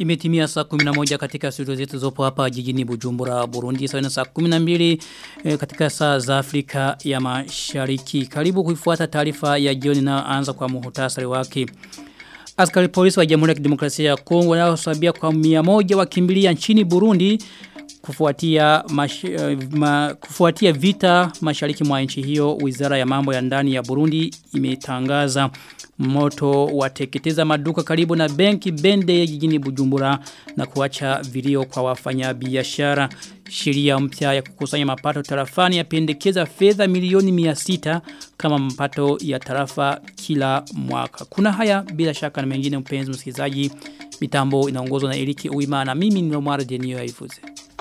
Imetimia saa 11 katika studio zetu zopo hapa jijini Bujumbura, Burundi. Sawa na saa 12 e, katika saa za Afrika ya Mashariki. Karibu kuifuata taarifa ya jioni na anza kwa muhtasari wake. Askari polisi wa Jamhuri ya Kidemokrasia ya Kongo wanaosabia kwa 100 wakimbilia nchini Burundi kufuatia mash, ma, kufuatia vita mashariki mwa nchi hiyo wizara ya mambo ya ndani ya Burundi imetangaza moto wateketeza maduka karibu na benki bende jijini Bujumbura na kuacha vilio kwa wafanyabiashara sheria mpya ya kukusanya mapato tarafani yapendekeza fedha milioni 600 kama mapato ya tarafa kila mwaka kuna haya bila shaka na mengine mpenzi msikilizaji mitambo inaongozwa na Eriki Uima na mimi ni Omar Denio Yaifuze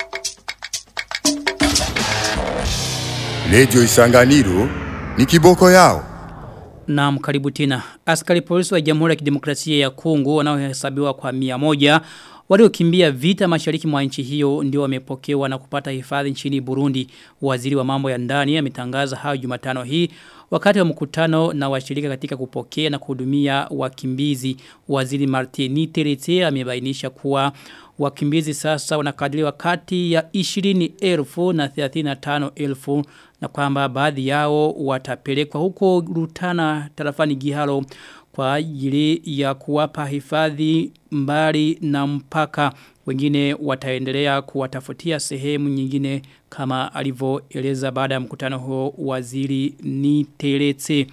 Radio Isanganiro ni kiboko yao. Naam karibu tena. Askari polisi wa Jamhuri ya Kidemokrasia ya Kongo wanaohesabiwa kwa 100 waliokimbia vita mashariki mwa nchi hiyo ndio wamepokewa na kupata hifadhi nchini Burundi. Waziri wa mambo ya ndani ametangaza hayo Jumatano hii wakati wa mkutano na washirika katika kupokea na kuhudumia wakimbizi. Waziri Martini Terete amebainisha kuwa wakimbizi sasa wanakadiriwa kati ya 20,000 na 35,000 na kwamba baadhi yao watapelekwa huko Rutana tarafani Giharo kwa ajili ya kuwapa hifadhi mbali na mpaka wengine wataendelea kuwatafutia sehemu nyingine kama alivyoeleza baada ya mkutano huo waziri ni Teretse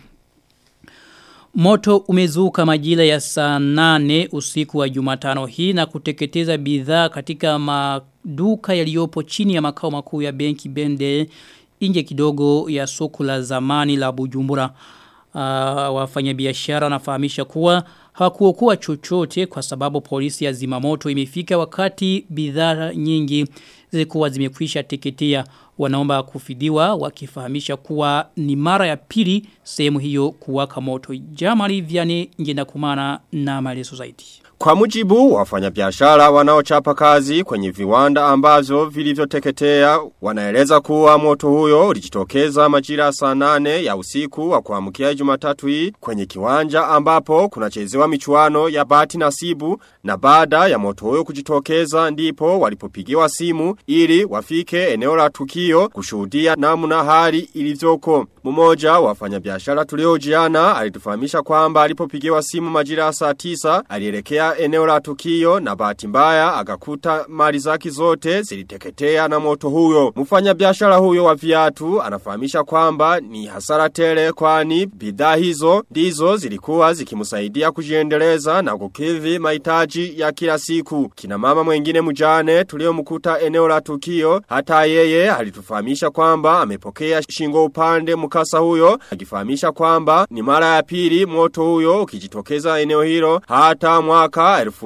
Moto umezuka majira ya saa nane usiku wa jumatano hii na kuteketeza bidhaa katika maduka yaliyopo chini ya makao makuu ya benki bende inje kidogo ya soko la zamani la bujumbura. Uh, wafanyabiashara wanafahamisha kuwa hawakuokoa chochote kwa sababu polisi ya zimamoto imefika wakati bidhaa nyingi zilikuwa zimekwisha teketea wanaomba kufidiwa wakifahamisha kuwa ni mara ya pili sehemu hiyo kuwaka moto. Jamali vyane ngenda kumana na maelezo zaidi. Kwa mujibu wafanyabiashara wanaochapa kazi kwenye viwanda ambavyo vilivyoteketea wanaeleza kuwa moto huyo ulijitokeza majira saa nane ya usiku wa kuamkia Jumatatu hii kwenye kiwanja ambapo kunachezewa michuano ya bati nasibu na baada ya moto huyo kujitokeza ndipo walipopigiwa simu ili wafike eneo la tukio kushuhudia namna hali ilivyoko. Mmoja wa wafanyabiashara tuliojiana alitufahamisha kwamba alipopigiwa simu majira saa 9 alielekea eneo la tukio na bahati mbaya akakuta mali zake zote ziliteketea na moto huyo. Mfanyabiashara huyo wa viatu anafahamisha kwamba ni hasara tele kwani bidhaa hizo ndizo zilikuwa zikimsaidia kujiendeleza na kukidhi mahitaji ya kila siku. Kina mama mwingine mjane tuliomkuta eneo la tukio hata yeye alitufahamisha kwamba amepokea shingo upande mkasa huyo akifahamisha kwamba ni mara ya pili moto huyo ukijitokeza eneo hilo hata mwaka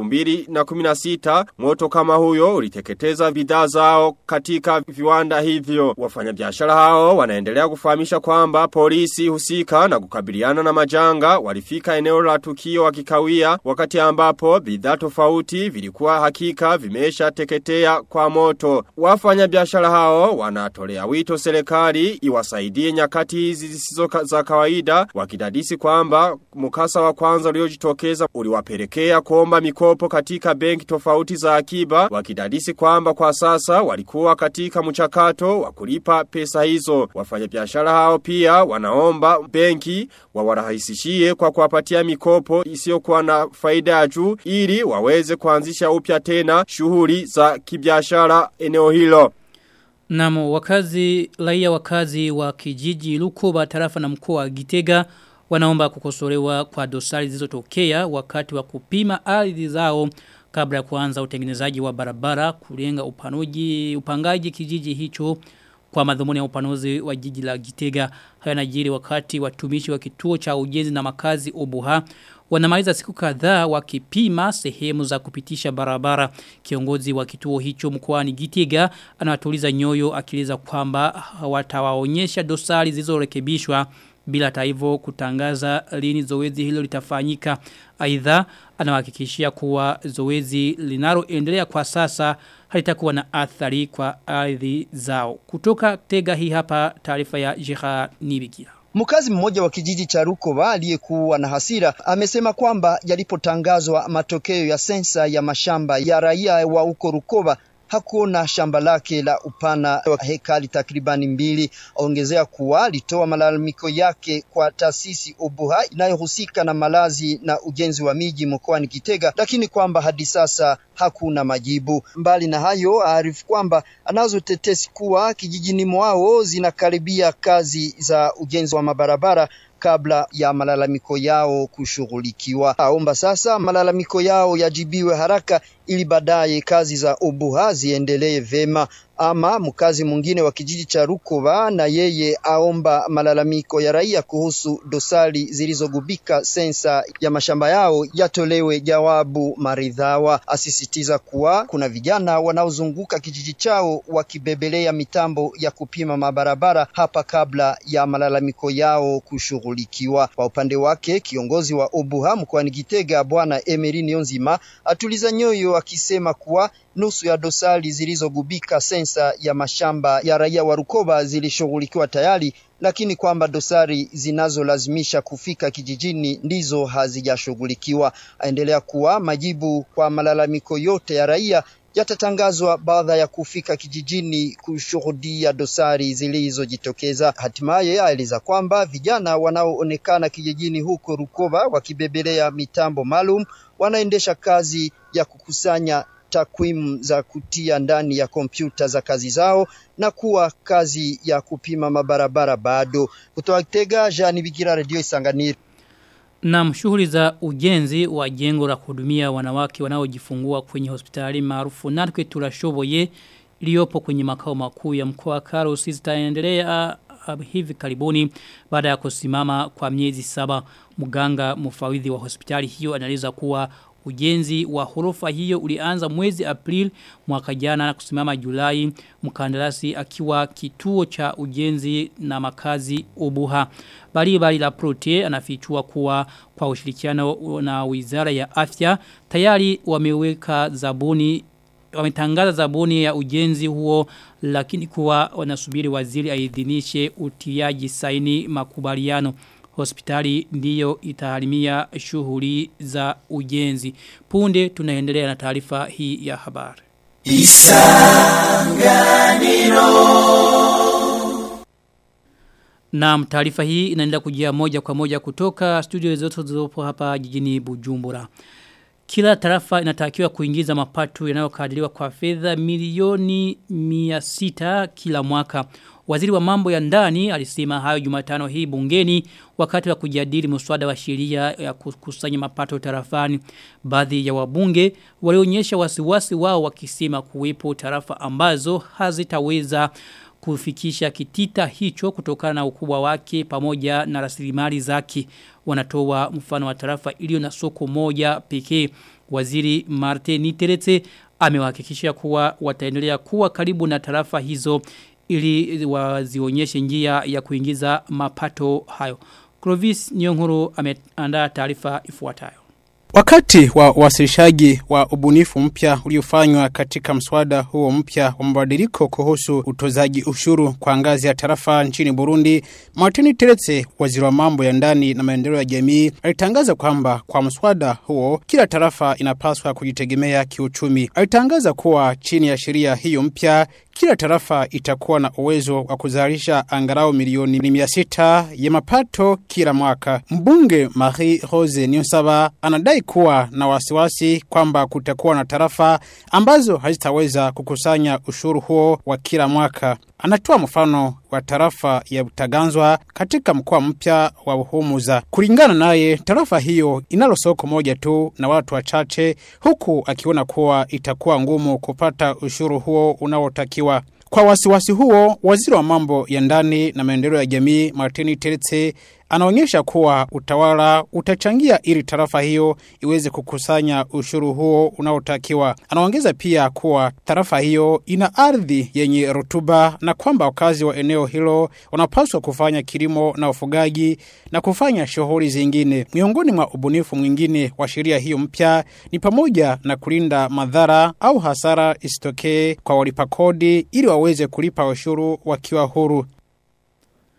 2016 moto kama huyo uliteketeza bidhaa zao katika viwanda hivyo. Wafanyabiashara hao wanaendelea kufahamisha kwamba polisi husika na kukabiliana na majanga walifika eneo la tukio wakikawia wakati ambapo bidhaa tofauti vilikuwa hakika vimesha teketea kwa moto. Wafanyabiashara hao wanatolea wito serikali iwasaidie nyakati hizi zisizo za kawaida wakidadisi kwamba mkasa wa kwanza uliojitokeza uliwapelekea kuomba mikopo katika benki tofauti za akiba wakidadisi kwamba kwa sasa walikuwa katika mchakato wa kulipa pesa hizo. Wafanyabiashara hao pia wanaomba benki wawarahisishie kwa kuwapatia mikopo isiyokuwa na faida ya juu ili waweze kuanzisha upya tena shughuli za kibiashara eneo hilo. Namo wakazi raia wakazi wa kijiji Lukoba tarafa na mkoa wa Gitega wanaomba kukosolewa kwa dosari zilizotokea wakati wa kupima ardhi zao kabla ya kuanza utengenezaji wa barabara kulenga upanuji upangaji kijiji hicho kwa madhumuni ya upanuzi wa jiji la Gitega haya najiri wakati watumishi wa kituo cha ujenzi na makazi Obuha wanamaliza siku kadhaa wakipima sehemu za kupitisha barabara kiongozi wa kituo hicho mkoani Gitega anawatuliza nyoyo akieleza kwamba watawaonyesha dosari zilizorekebishwa bila taivo kutangaza lini zoezi hilo litafanyika. Aidha anawahakikishia kuwa zoezi linaloendelea kwa sasa halitakuwa na athari kwa ardhi zao. Kutoka tega hii hapa taarifa ya Jeha Nibigira. Mkazi mmoja wa kijiji cha Rukoba aliyekuwa na hasira amesema kwamba yalipotangazwa matokeo ya sensa ya mashamba ya raia wa huko Rukoba hakuona shamba lake la upana wa hekari takribani mbili. Ongezea kuwa alitoa malalamiko yake kwa taasisi Obuha inayohusika na malazi na ujenzi wa miji mkoani Kitega, lakini kwamba hadi sasa hakuna majibu. Mbali na hayo, aarifu kwamba anazo tetesi kuwa kijijini mwao zinakaribia kazi za ujenzi wa mabarabara kabla ya malalamiko yao kushughulikiwa. Aomba sasa malalamiko yao yajibiwe haraka ili baadaye kazi za Obuha ziendelee vema. Ama mkazi mwingine wa kijiji cha Rukoba na yeye aomba malalamiko ya raia kuhusu dosari zilizogubika sensa ya mashamba yao yatolewe jawabu maridhawa. Asisitiza kuwa kuna vijana wanaozunguka kijiji chao wakibebelea mitambo ya kupima mabarabara hapa kabla ya malalamiko yao kushughulikiwa. Kwa upande wake, kiongozi wa Obuha mkoani Gitega Bwana Emery Nionzima atuliza nyoyo akisema kuwa nusu ya dosari zilizogubika sensa ya mashamba ya raia wa Rukoba zilishughulikiwa tayari, lakini kwamba dosari zinazolazimisha kufika kijijini ndizo hazijashughulikiwa. Aendelea kuwa majibu kwa malalamiko yote ya raia yatatangazwa baada ya kufika kijijini kushuhudia dosari zilizojitokeza. Hatimaye aeleza kwamba vijana wanaoonekana kijijini huko Rukoba wakibebelea mitambo maalum wanaendesha kazi ya kukusanya takwimu za kutia ndani ya kompyuta za kazi zao na kuwa kazi ya kupima mabarabara bado. Kutoka Kitega, Jean Bigira, Radio Isanganiro. Na shughuli za ujenzi wa jengo la kuhudumia wanawake wanaojifungua kwenye hospitali maarufu Natwe Turashoboye iliyopo kwenye makao makuu ya mkoa wa Karusi zitaendelea hivi karibuni baada ya kusimama kwa miezi saba mganga mfawidhi wa hospitali hiyo anaeleza kuwa Ujenzi wa horofa hiyo ulianza mwezi April mwaka jana na kusimama Julai mkandarasi akiwa kituo cha ujenzi na makazi Ubuha. Bali bali la prote anafichua kuwa kwa ushirikiano na wizara ya afya tayari wameweka zabuni wametangaza zabuni ya ujenzi huo lakini kuwa wanasubiri waziri aidhinishe utiaji saini makubaliano hospitali ndiyo itaharimia shughuli za ujenzi. Punde tunaendelea na taarifa hii ya habari. Isanganiro Na taarifa hii inaendelea kujia moja kwa moja kutoka studio zote zilizopo hapa jijini Bujumbura. Kila tarafa inatakiwa kuingiza mapato yanayokadiriwa kwa fedha milioni 600 kila mwaka. Waziri wa mambo ya ndani alisema hayo Jumatano hii bungeni wakati wa kujadili mswada wa sheria ya kukusanya mapato tarafani. Baadhi ya wabunge walionyesha wasiwasi wao wakisema kuwepo tarafa ambazo hazitaweza kufikisha kitita hicho kutokana na ukubwa wake pamoja na rasilimali zake wanatoa mfano wa tarafa iliyo na soko moja pekee waziri Martin Niteretse amewahakikishia kuwa wataendelea kuwa karibu na tarafa hizo ili wazionyeshe njia ya kuingiza mapato hayo. Clovis Nyonguru ameandaa taarifa ifuatayo. Wakati wa wasilishaji wa ubunifu mpya uliofanywa katika mswada huo mpya wa mabadiliko kuhusu utozaji ushuru kwa ngazi ya tarafa nchini Burundi, Martin Teretse, waziri wa mambo ya ndani na maendeleo ya jamii, alitangaza kwamba kwa mswada huo kila tarafa inapaswa kujitegemea kiuchumi. Alitangaza kuwa chini ya sheria hiyo mpya kila tarafa itakuwa na uwezo wa kuzalisha angalau milioni mia sita ya mapato kila mwaka. Mbunge Marie Rose Niyonsaba anadai kuwa na wasiwasi kwamba kutakuwa na tarafa ambazo hazitaweza kukusanya ushuru huo wa kila mwaka. Anatoa mfano wa tarafa ya Butaganzwa katika mkoa mpya wa Buhumuza. Kulingana naye, tarafa hiyo inalo soko moja tu na watu wachache, huku akiona kuwa itakuwa ngumu kupata ushuru huo unaotakiwa. Kwa wasiwasi huo, waziri wa mambo ya ndani na maendeleo ya jamii Martini Teretse anaonyesha kuwa utawala utachangia ili tarafa hiyo iweze kukusanya ushuru huo unaotakiwa. Anaongeza pia kuwa tarafa hiyo ina ardhi yenye rutuba na kwamba wakazi wa eneo hilo wanapaswa kufanya kilimo na ufugaji na kufanya shughuli zingine. Miongoni mwa ubunifu mwingine wa sheria hiyo mpya ni pamoja na kulinda madhara au hasara isitokee kwa walipa kodi ili waweze kulipa ushuru wakiwa huru.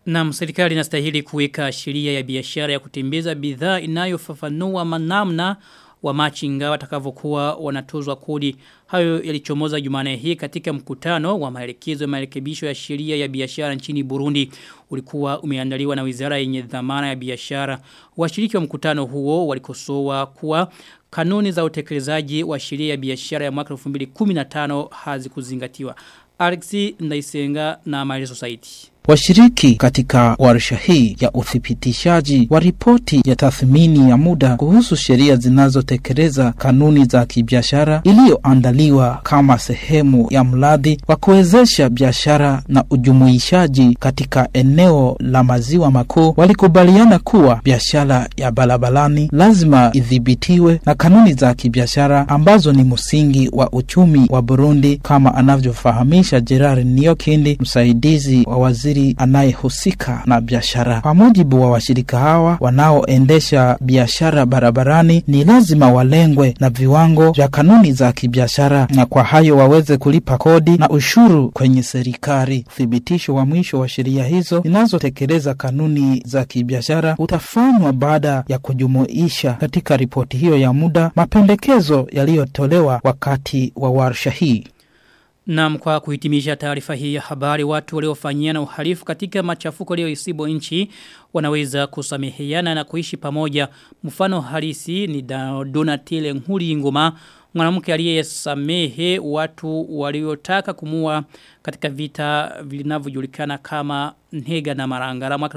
Na serikali inastahili kuweka sheria ya biashara ya kutembeza bidhaa inayofafanua manamna wa machinga watakavyokuwa wanatozwa kodi. Hayo yalichomoza Jumane hii katika mkutano wa maelekezo ya marekebisho ya sheria ya biashara nchini Burundi. Ulikuwa umeandaliwa na Wizara yenye dhamana ya biashara. Washiriki wa mkutano huo walikosoa kuwa kanuni za utekelezaji wa sheria ya biashara ya mwaka 2015 hazikuzingatiwa. Alexi Ndaisenga na maelezo zaidi. Washiriki katika warsha hii ya uthibitishaji wa ripoti ya tathmini ya muda kuhusu sheria zinazotekeleza kanuni za kibiashara iliyoandaliwa kama sehemu ya mradi wa kuwezesha biashara na ujumuishaji katika eneo la maziwa makuu walikubaliana kuwa biashara ya barabarani lazima idhibitiwe na kanuni za kibiashara ambazo ni msingi wa uchumi wa Burundi kama anavyofahamisha Gerard Niokindi msaidizi wa waziri waziri anayehusika na biashara. Kwa mujibu wa washirika hawa wanaoendesha biashara barabarani, ni lazima walengwe na viwango vya kanuni za kibiashara, na kwa hayo waweze kulipa kodi na ushuru kwenye serikali. Uthibitisho wa mwisho wa sheria hizo zinazotekeleza kanuni za kibiashara utafanywa baada ya kujumuisha katika ripoti hiyo ya muda mapendekezo yaliyotolewa wakati wa warsha hii. Na kwa kuhitimisha taarifa hii ya habari watu waliofanyia na uhalifu katika machafuko leo isibo nchi wanaweza kusameheana na kuishi pamoja. Mfano halisi ni Donatile Nhuri Ngoma mwanamke aliyesamehe watu waliotaka kumua katika vita vinavyojulikana kama Nhega na Marangara mwaka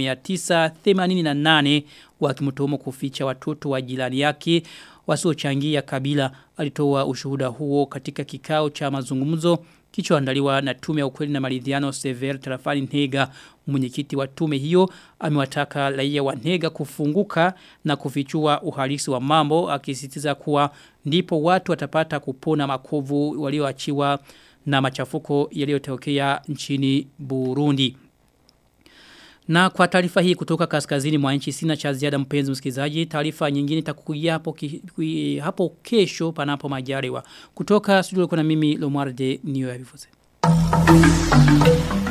1988 wakimtuhumu kuficha watoto wa jirani yake wasiochangia kabila alitoa ushuhuda huo katika kikao cha mazungumzo kichoandaliwa na tume ya ukweli na maridhiano Sever Tarafani Ntega mwenyekiti wa tume hiyo amewataka raia wa Ntega kufunguka na kufichua uhalisi wa mambo akisisitiza kuwa ndipo watu watapata kupona makovu walioachiwa na machafuko yaliyotokea nchini Burundi. Na kwa taarifa hii kutoka kaskazini mwa nchi sina cha ziada mpenzi msikilizaji, taarifa nyingine itakujia hapo, ki, hapo kesho panapo majaliwa. Kutoka studio kuna mimi Lomwarde niyo ya vifuze.